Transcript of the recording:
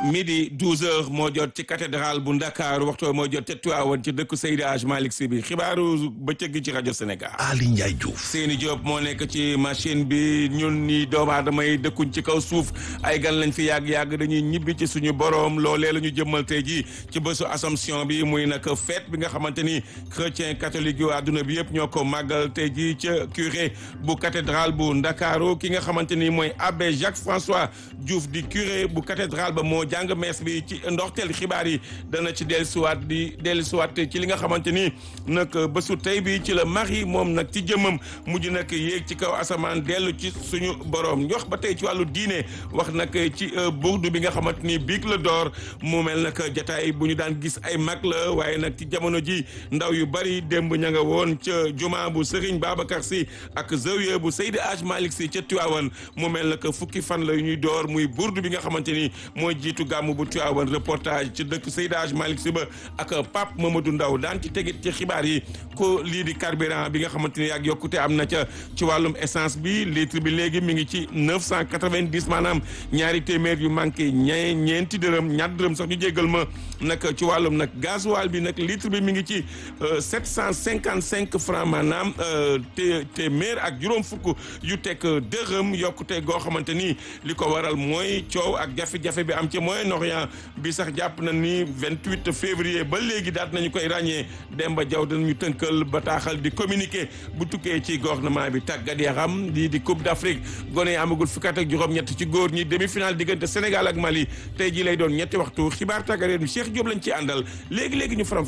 midi 12 heures moo jot ci cathédrale bu Ndakaaru waxtu moo jot ca Tiwaawan ci dëkku Seydi Hadj Malick Sy bi xibaaru bëccëg gi ci rajo Sénégal. Ali Ndiaye Diouf. Seyni Diop moo nekk ci machine bi ñun ñi doomu aadama yi dëkkuñ ci kaw suuf ay gan lañ fi yàgg-yàgg dañuy ñibbi ci suñu borom loolee la ñu jëmmal tey ji ci bésu Assomption bi muy nag fête bi nga xamante ni chrétien catholique yu àdduna bi yëpp ñoo ko màggal tey ji ca curé bu cathédrale bu Ndakaaru ki nga xamante ni mooy abbé Jacques François Diouf di curé bu cathédrale ba moo jàng mees bi ci ndoxteel xibaar yi dana ci dellusiwaat di dellusiwaat ci li nga xamante ni nag bésu tey bi ci la mari moom nag ci jëmmam mujj nag yéeg ci kaw asamaan dellu ci suñu borom ñu wax ba tey ci wàllu diine wax nag ci burdu bi nga xamante ni biig la door mu mel nag jataay bu ñu daan gis ay mag la waaye nag ci jamono ji ndaw yu bari démb ña nga woon ca juma bu Serigne Babacar Sy ak zawiya bu Seydi Hadj Malick Sy ca Tiwaawan mu mel nag fukki fan la ñuy door muy burdu bi nga xamante ni mooy jiitu gàmmu bu Tiwaawan reportage ci dëkk Seydi Hadj Malick Sy ba ak Pape Mamadou Ndaw daan ci tegit ci xibaar yi ko lii di carburant bi nga xamante ni ak yokkute am na ca ci wàllum essence bi litre bi léegi mi ngi ci neuf cent quatre-vingt-dix maanaam ñaari téeméer yu manqué ñe ñeenti dërëm ñaar dërëm sax ñu jéggal ma nag ci wàllum nag gasoil bi nag litre bi mi ngi ci sept cent cinquante cinq francs maanaam té téeméer ak juróom fukk yu teg dërëm yokkute goo xamante ni li ko waral mooy coow ak jafe-jafe bi am ci Moyen-Orient bi sax jàpp na ni vingt-huit février ba léegi daat nañu koy ràññee Demba Diaw danañu tënkal bataaxal di communiqué bu tukkee ci gouvernement bi tàggat yaram lii di Coupe d'Afrique gone yi amagul fukki at ak juróom-ñett ci góor ñi demi-finale diggante Sénégal ak Mali tey jii lay doon ñetti waxtu xibaar tàggat yaram Cheikh Diop lañ ci àndal léegi léegi ñu faram